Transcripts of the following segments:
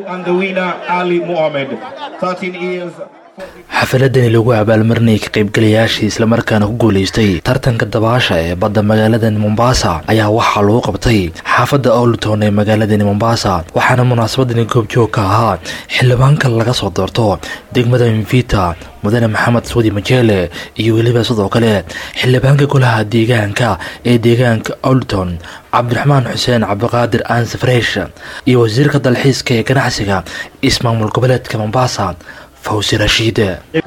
and the winner Ali Mohammed. 13 years. xafaladani lagu abaalmarinayay ka qaybgalayaashii islamarkaana ku guulaystay tartanka dabaasha ee badda magaaladani mombasa ayaa waxaa lagu qabtay xaafadda owlton ee magaaladani mombasa waxaana munaasabadani goobjoog ka ahaa xildhibaanka laga soo doorto degmada mvita mudane maxamed suudi majeele iyo weliba sidoo kale xildhibaanka golaha deegaanka ee deegaanka owlton cabdiraxmaan xuseen cabdiqaadir aanse fresh iyo wasiirka dalxiiska ee ganacsiga ismaamul goboleedka mombasa fawsi rashiide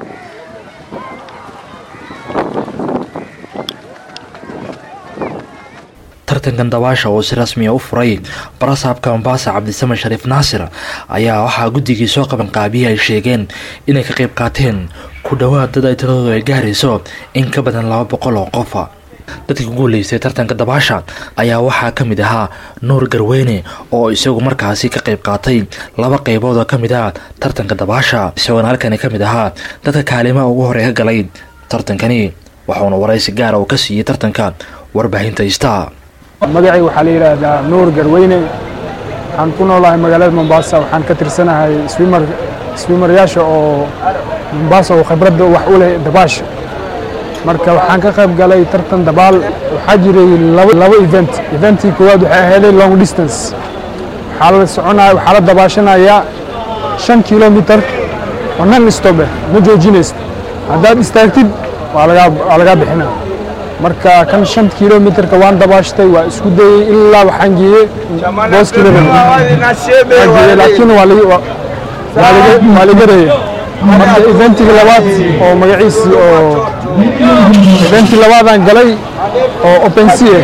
tartankan dabaasha oo si rasmiya u furay barasaabka mombasa cabdisamen shariif naasir ayaa waxaa guddigii soo qaban qaabiyey ay sheegeen inay ka qayb qaateen ku dhowaad dad ay tiradoodu ay gaarayso in ka badan laba boqol oo qofa dadkii ku guuleystay tartanka dabaasha ayaa waxaa ka mid ahaa nuur garweyne oo isagu markaasi ka qayb qaatay laba qaybood oo ka mid ah tartanka dabaasha isagoona halkani ka mid ahaa dadka kaalimaha ugu horey ka galay tartankani waxuuna waraysi gaara uu ka siiyey tartanka warbaahinta ista magacay waxaa la yidhaahdaa nuur garweyne waxaan ku noolahay magaalada mombasa waxaan ka tirsanahay swimar swimaryaasha oo mombasa oo khibradda wax u leh dabaasha marka waxaan ka qayb galay tartan dabaal waxaa jiray laba event eventii koowaad waxay ahaaday long distance waxaa la soconaya waxaa la dabaashanayaa shan kilomitar oo nan stobe ma joojinaysid haddaad istaagtid waa lagaa waa lagaa bixinaa marka kan shan kilomitarka waan dabaashtay waa isku dayey ilaa waxaan geeyey booskii geeyey laakiin waa waa laga reeyey marka eventiga labaad oo magaciisi oo eventii labaadaan galay oo opensie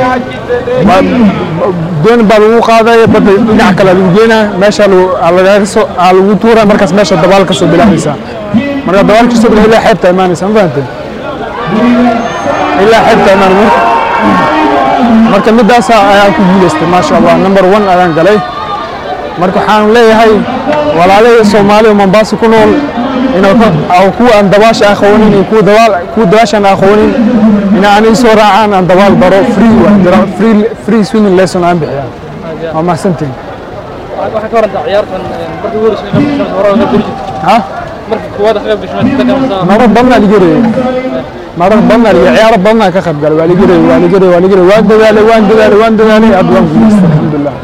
doon baa lagu qaadaya badda dhinac kale lagu geenaa meesha lagagasoo lagu tuura markaas meesha dabaal ka soo bilaabaysaa marka dabaal kasoo bilaa ilaa xeebta imaanaysa ma fahamtay ilaa xeebta imaanay marka midaasa ayaan ku guulaystay maasha allah number one ayaan galay marka waxaan leeyahay walaalahii soomaaliya mombasa ku nool kuwa aan dabaasha aqoonin iyo kuwa dabaashaan aqoonin in aan ii soo raacaan aan dabaal baro free free free swimming lesson aan bixiya waa mahadsantiin marar badnaa ligareye marar badnaa liga ciyaaro badnaa ka qayb galay waa ligareye waa ligareye waa ligareye waan dadaalay waan dadaalay waan dadaalay hadda waan guulaystay alxamdulilah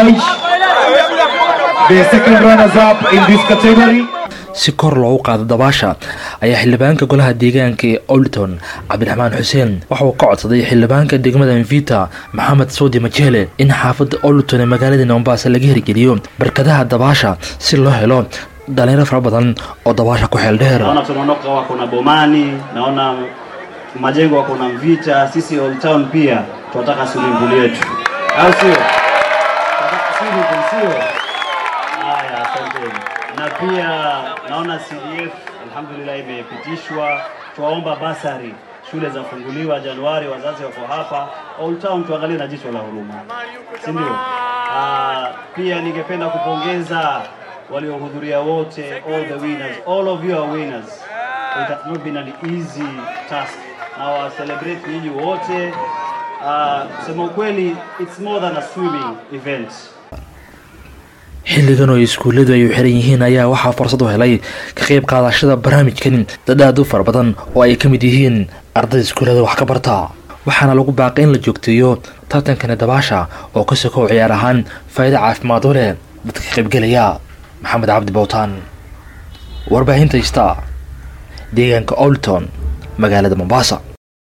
The second runners up in this category. si kor loogu qaado dabaasha ayaa xildhibaanka golaha deegaanka ee olton cabdiraxmaan xuseen waxa uu ka codsaday xildhibaanka degmada mvita maxamed suudi majeele in xaafadda olton ee magaalada mombasa laga hirgeliyo barkadaha dabaasha si loo helo dhalinyaro fara badan oo dabaasha ku xeel dheer naona tunaondoka wako na bomani naona majengo wako na mvita sisi old town pia tunataka swimming pool yetu au sio Tunataka swimming pool, sio haya asanteni na pia naona CDF alhamdulillah imepitishwa tuwaomba basari shule zafunguliwa Januari, wazazi wako hapa Old Town, tuangalie na jicho la huruma, si ndio? Ah, Pia ningependa kupongeza waliohudhuria wote, all the winners, all of you are winners. It has not been an easy task. Na wa celebrate nyinyi wote. Ah, Kusema ukweli, it's more than a swimming event. xilligan oo iskuulladu ay u xiran yihiin ayaa waxaa fursad u helay ka qayb qaadashada barnaamijkan dad aad u fara badan oo ay ka mid yihiin arday iskuullada wax ka barta waxaana lagu baaqay in la joogteeyo tartankani dabaasha oo ka sokow ciyaar ahaan faa'iido caafimaad u leh dadka ka qaybgelaya maxamed cabdi bowtaan warbaahinta ista deegaanka olton magaalada mombasa